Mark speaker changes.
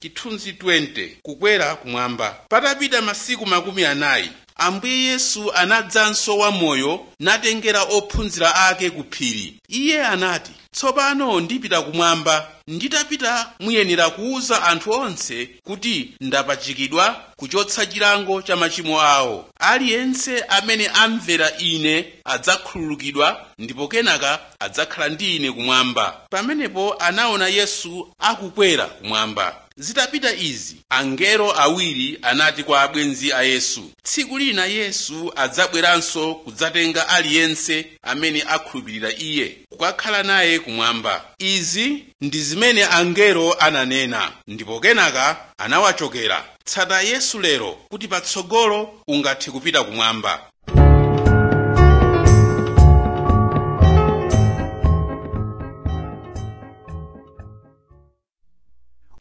Speaker 1: chithunzi 20 kukwera kumwamba patapita masiku makumi anayi ambuye yesu anadzanso wamoyo natengera ophunzira ake ku phiri iye anati tsopano ndipita kumwamba nditapita muyenera kuwuza anthu onse kuti ndapachikidwa kuchotsa chilango cha machimo awo aliyense amene amvera ine adzakhululukidwa ndipo kenaka adzakhala ndi ine kumwamba pamenepo anaona yesu akukwera kumwamba zitapita izi angelo awiri anati kwa abwenzi a yesu tsiku lina yesu adzabweranso kudzatenga aliyense amene akhulupirira iye kukakhala naye kumwamba izi ndi zimene angelo ananena ndipo kenaka anawachokera tsata yesu lero kuti patsogolo ungathe kupita kumwamba